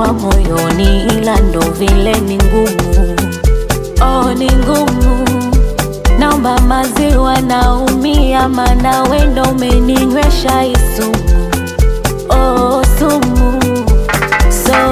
dawa moyoni, ila ndo vile ni ngumu. Oh, ni ngumu. Naomba maziwa, naumia, mana wendo umeninywesha isumu. Oh, sumu. So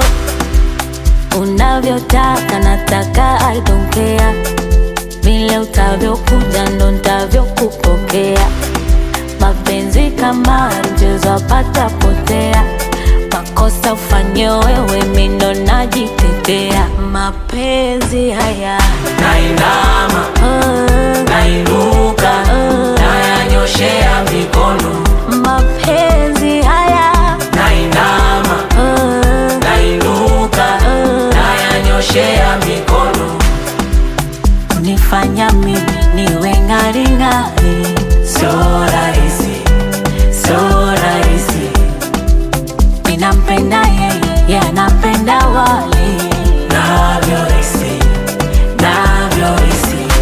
unavyotaka nataka, I don't care. Vile utavyokuja ndo ntavyokupokea. Mapenzi kama mchezo apata potea, makosa ufanye wewe, mi ndo najitetea. Mapenzi haya nainama oh, nainuka nayanyoshea mikono mapenzi haya nainama oh, nainuka nayanyoshea mikono unifanya mimi niwe ng'aring'ari. so rahisi so rahisi Ninampenda yeye, yeye anapenda wale navyohisi navyohisi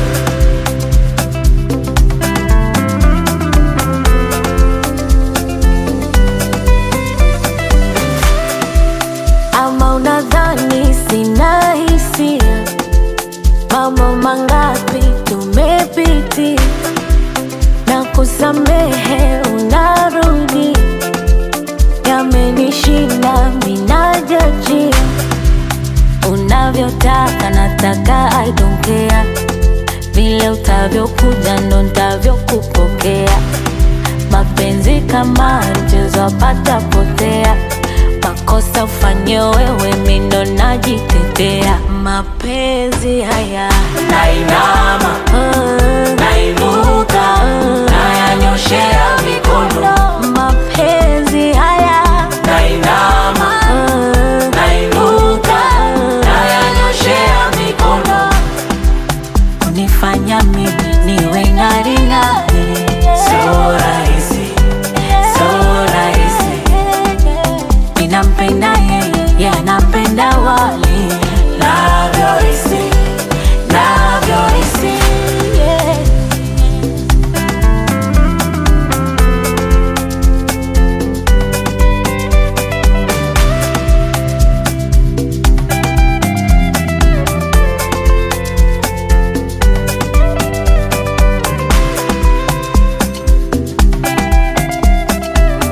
ama unadhani sina hisia? Mambo mangapi tumepitia na kusamehe, unarudi yamenishinda, minajajia unavyotaka, nataka I don't care. Vile utavyokuja ndo ntavyokupokea. Mapenzi kama mchezo apata potea, makosa ufanye wewe, mi ndo najitetea. Mapenzi haya nainama oh, nainuka nayanyoshea mikono mapenzi haya nainama oh, nainuka nayanyoshea mikono unifanya mimi niwe ng'aring'ari. so rahisi so rahisi Ninampenda yeye, yeye anapenda wale navyohisi navyohisi yeah.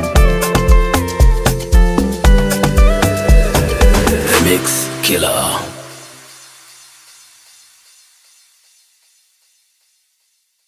Mix Killer